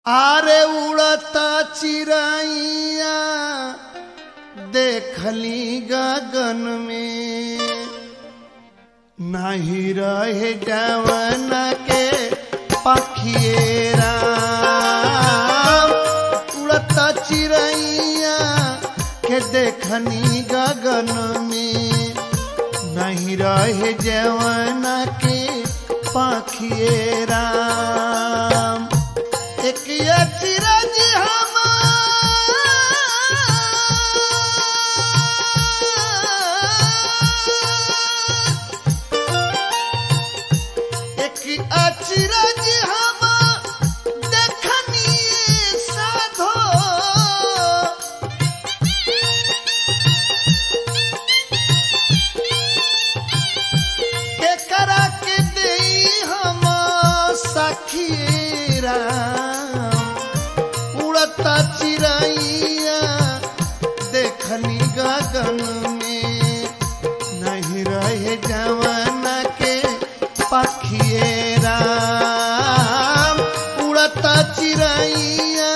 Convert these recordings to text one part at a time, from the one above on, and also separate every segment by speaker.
Speaker 1: आरे उड़ता चिड़ैया देखली गगन में नाही रहे जवन के पखिएरा उड़ता चिड़ैया के देखनी गगन में नहीं रहे जवन के पखिएरा एक ये चिरंज हम एक अचिरंज हम देखनी साधो एकरा के देई हम सखीरा उड़ता चिड़ैया देखनी गगन में नहीं रहे जवान के पखिएरा उड़ता चिड़ैया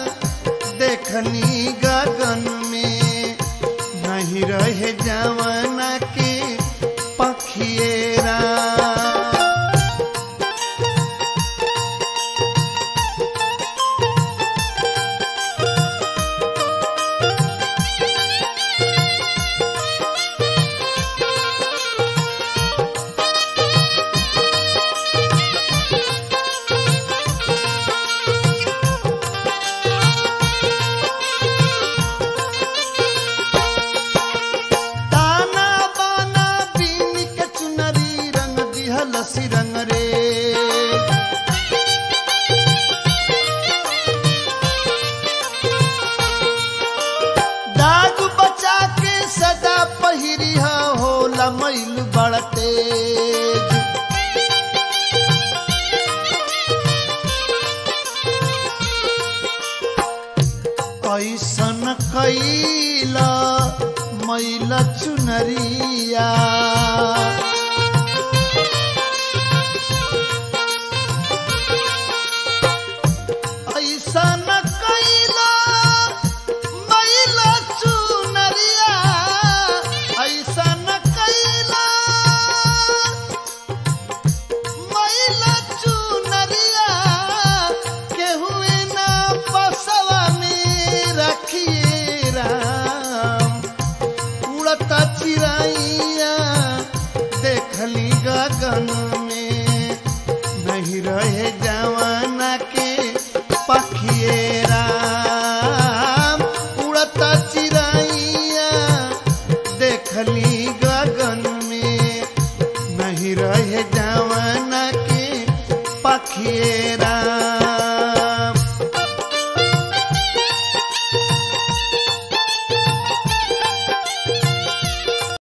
Speaker 1: देखनी गगन में नहीं रहे जवान के पखिएरा ताना बाना बीन के चुनरी रंग दिहल सिरंग रे दाग बचा के सदा पहिरी होला मैल बड़ तेज ऐसन कैला मैल चुनरिया ऐसन कैला मैल चुनरिया ऐसन कैला मैला चुनरिया केहुए ना बसवा में रखिए राम उड़ता चिड़ैया देखली गगन में नहीं रहे जवाना के पखिए राम उड़ता चिड़ैया देखली गगन में नहीं रहे जवाना के पखिए